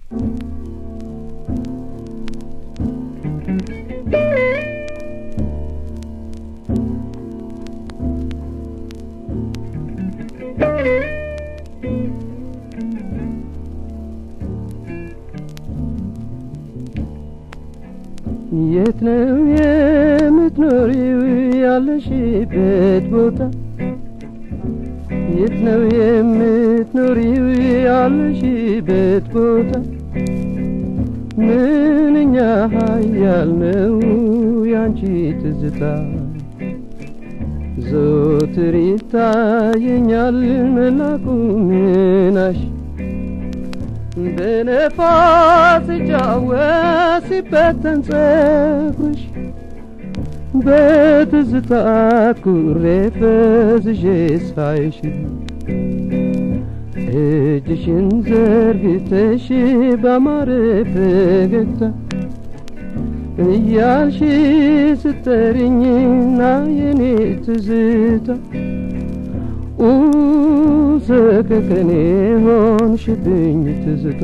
የት ነው የምትኖሪው ያለሽበት ቦታ? የት ነው የምትኖሪው ያለሽበት ቦታ? ምንኛ ኃያል ነው ያንቺ ትዝታ ዘወትር ይታየኛል መላኩ ምናሽ በነፋስ ሲጫወት ሲበተን ጸጉርሽ በትዝታ ኩሬ ፈዝዤ ሳይሽ እጅሽን ዘርግተሽ ባማረ ፈገግታ እያልሽ ስትጠሪኝና የኔ ትዝታ ሰከከኔ ሆንሽብኝ ትዝታ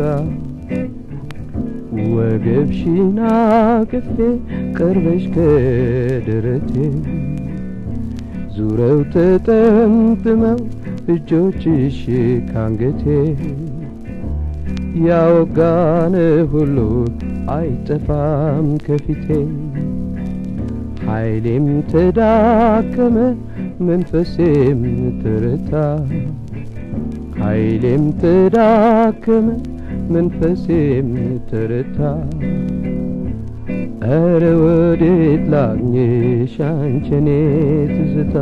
ወገብሽና ቅፌ ቀርበሽ ከደረቴ ዙረው ተጠምጥመው እጆችሽ ካንገቴ ያወጋነ ሁሉ አይጠፋም ከፊቴ ኃይሌም ተዳከመ መንፈሴም ተረታ ኃይሌም ተዳከመ መንፈሴም ተረታ ኧረ ወዴት ላግኝሽ አንቺኔ ትዝታ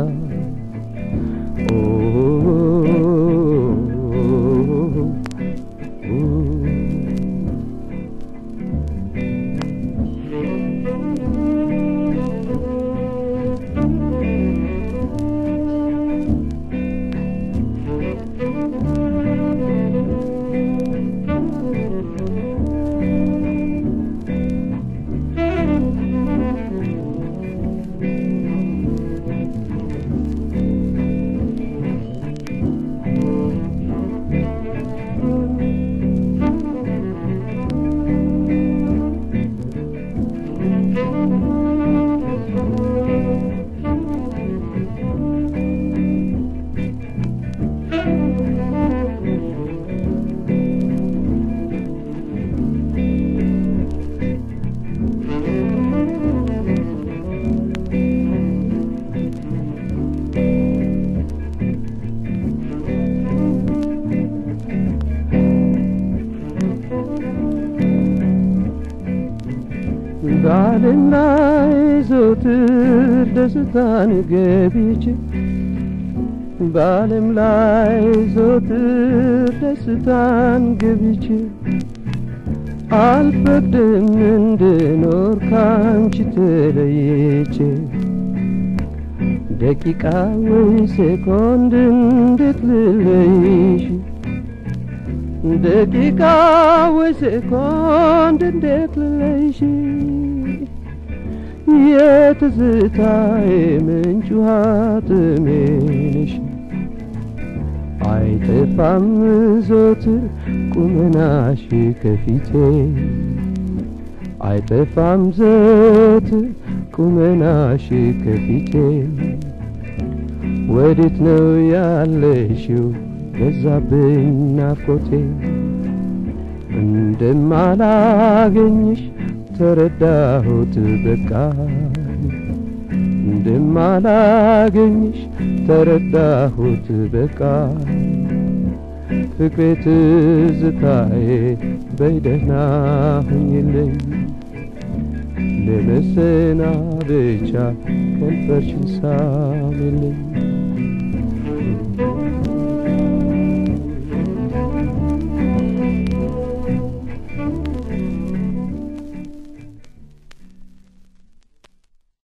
በዓለም ላይ ዘወትር ደስታን ገብቼ በዓለም ላይ ዘወትር ደስታን ገብቼ አልፈቅድም እንድኖር ካንቺ ተለይቼ ደቂቃ ወይ ሴኮንድ እንዴት ልለይሽ ደቂቃ ወይ ሴኮንድ እንዴት ልለይሽ የትዝታዬ ምንጭ ውሃ ጥሜ ነሽ አይጠፋም ዘወትር ቁመናሽ ከፊቴ አይጠፋም ዘወትር ቁመናሽ ከፊቴ ወዴት ነው ያለሽው በዛብኝ ናፍቆቴ እንደማላገኝሽ ተረዳሁት በቃ እንደማላገኝሽ ተረዳሁት በቃ ፍቅሬ ትዝታዬ በይደህና ሁኝልኝ ለመሰናበቻ ከንፈርሽን ሳሚልኝ